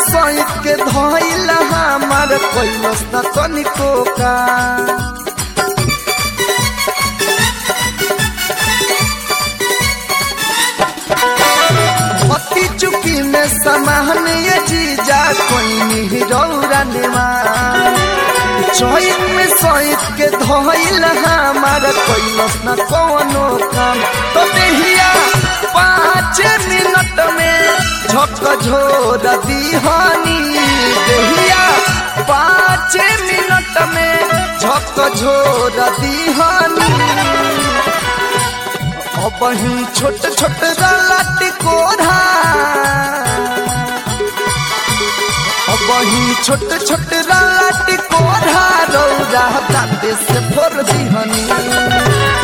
सहित के धइल हमार कैलस न तनिको का भक्ति चुकी में समान ये जीजा कोई नहीं रौरा निमान चैत में सहित के धइल हमार कैलस न कौनो काम तो देहिया पाँच मिनट में झक झोर दीहानी देहिया पाँच मिनट में झक झोर दीहानी अब ही छोट छोट रलट कोढ़ा अब ही छोट छोट रलट कोढ़ा रौरा दाते से फोर दिहनी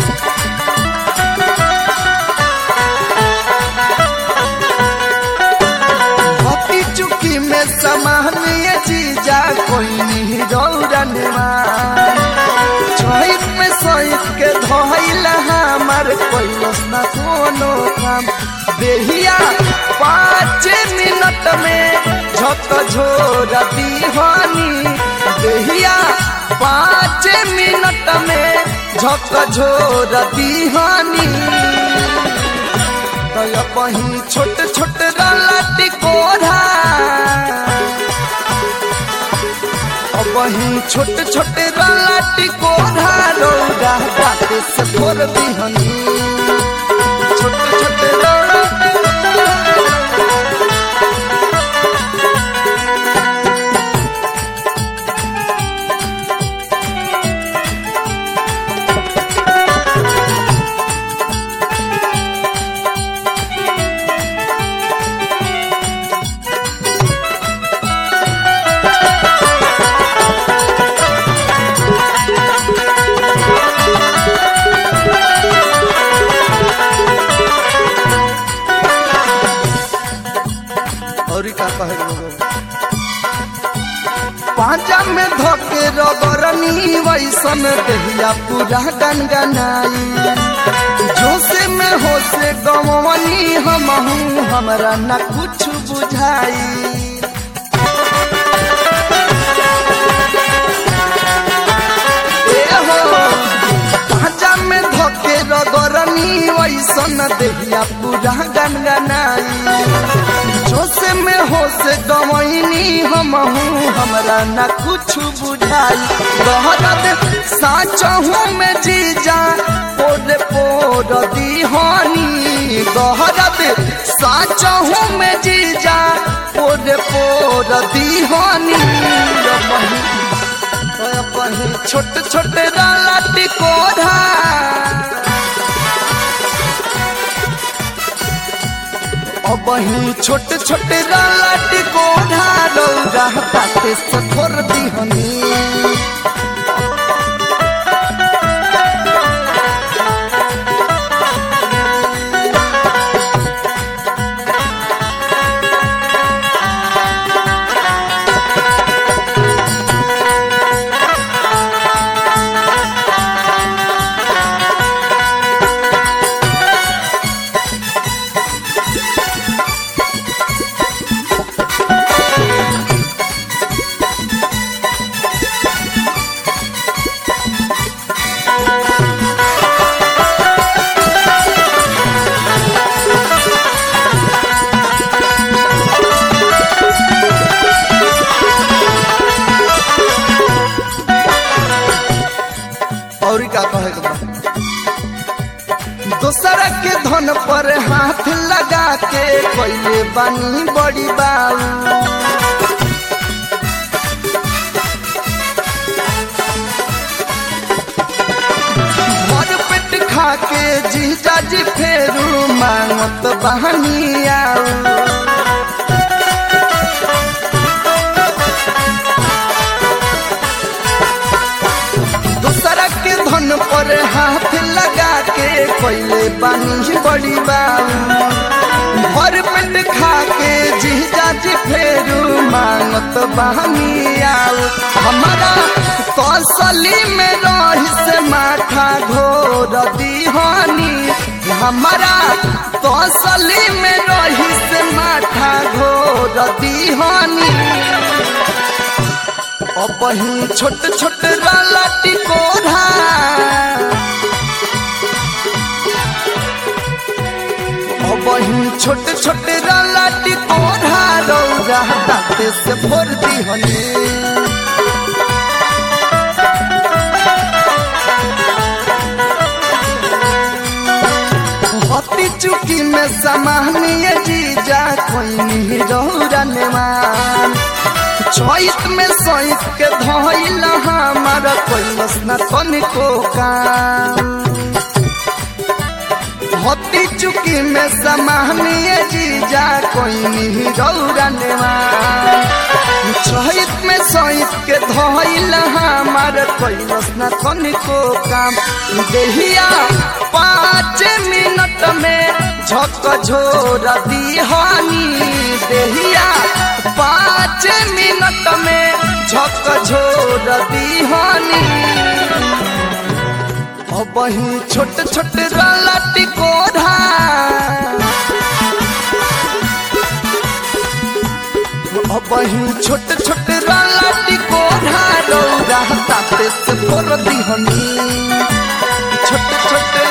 भक्ति चुकी में समान ये जीजा कोई नहीं रौरा निमान छहित में सहित के धइल हमार कैलस न कोनो काम देहिया पाँच मिनट में झक झोर दीवानी देहिया पाँच मिनट में झक झोर दीवानी तय पही छोट छोट रलटी कोढ़ा वही छोट छोट रलटी कोढ़ा रौदा बाटे से फोर दिहनी छोट छोट रलटी और का कहे लोगो पांचा में धोके रगरनी वैसन देहिया पूरा गनगनाई जोसे में होसे गवनी हमहू हमरा न कुछ बुझाई पांचा में धोके रगरनी वैसन देहिया पूरा गनगनाई जोसे में होसे गवैनी हमहू हमरा न कुछ बुझाई गहरत साचहू में जीजा पोर पोर दीहानी गहरत साचहू में जीजा पोर पोर दीहानी पही छोट छोट रलटी कोढ़ा अब ही छोट छोट रलट कोढ़ा रौरा पाते सथोर दिहनी और का कहे के बा? दोसरा के धन पर हाथ लगा के कैले बानी बड़ी बाऊ भर पेट खा के जीजा जी फेरू मांगत बहनी आऊ दूसरा के धन पर हाथ लगा के कैले बानी बड़ी बाऊ भर पेट खा के जीजा जी फेरू मांगत बहनी आऊ हमारा तसली में रही से माथा घोर दीहानी हमारा तसली में रही से माथा घोर दीहनी अब ही छोट छोट राला टिकोरा अब ही छोट छोट राला टिकोरा रौरा दाते से भोर दीहनी हती चुकी में समानीय जीजा कोई नहीं रौरन मान चैत में सैत के धोइल हमारा कोई न तनिको काम हती चुकी में समानीय जीजा कोई नहीं रौरन मान चैत में सैत के धोइल हमारा कोई न तनिको काम देहिया पाँच मिनट में झक झोर दीहानी देहिया पाँच मिनट में झक झोर दीहानी अब ही छोट छोट राला टिकोरा अब ही छोट छोट राला टिकोरा रौरा ताते से भोर दीहनी छोट छोट